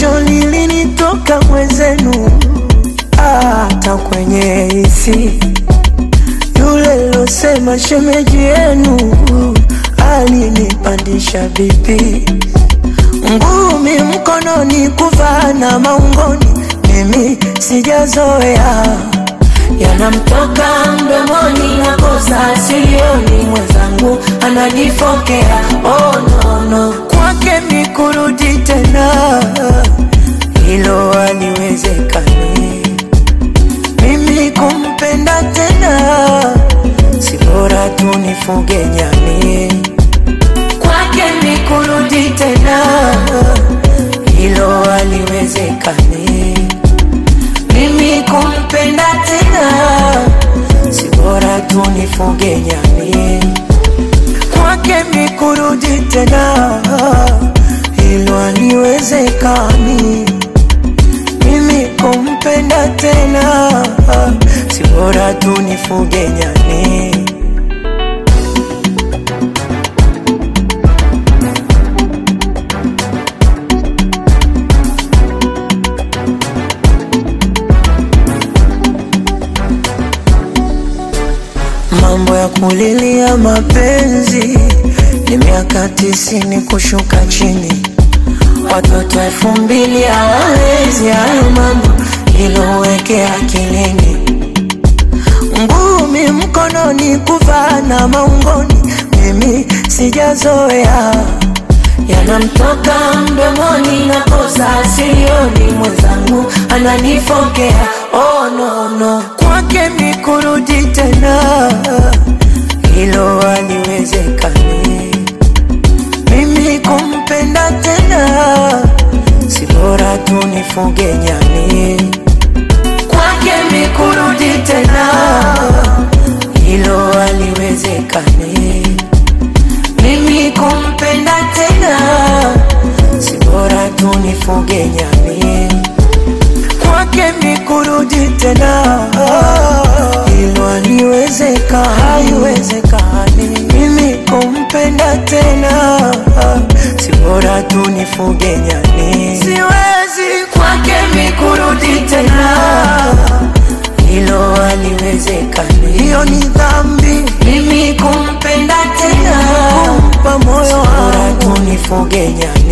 jasho lilinitoka mwenzenu, hata kwenye hisi yule losema shemeji yenu alinipandisha vipi, ngumi mkononi, kuvaa na maungoni, mimi sijazoea yanamtoka mdomoni na kosa silioni, mwenzangu ananifokea. Oh, no, no. Kwake mi kurudi tena, hilo haliwezekani. Mimi kumpenda tena, si bora tu nifuge nyani. Kwake mi kurudi tena, hilo haliwezekani. Mimi kumpenda tena, si bora tu nifuge nyani. Kwake mi kurudi tena, hilo haliwezekani. Mimi kumpenda tena, si bora tu nifuge nyani. Mambo ya kulilia mapenzi ni miaka tisini kushuka chini, watoto elfu mbili hawawezi hayo mambo, hilo weke akilini. Ngumi mkononi, kuvaa na maungoni, mimi sijazoea yanamtoka mdomoni na kosa silioni, mwenzangu ananifokea. Oh, no, no. Kwake mi kurudi tena, hilo haliwezekani. Mimi kumpenda tena, si bora tu nifuge nyani. Kwake mi kurudi tena, hilo haliwezekani. Mimi kumpenda tena, si bora tu nifuge nyani. Kwake mi kurudi tena, hilo haliwezeka, haiwezekani. Mimi kumpenda tena, si bora tu nifuge nyani. Siwezi kwake mi kurudi tena, hilo haliwezekani. Hiyo ni dhambi, mimi kumpenda tena, kumpa moyo wangu, nifuge nyani.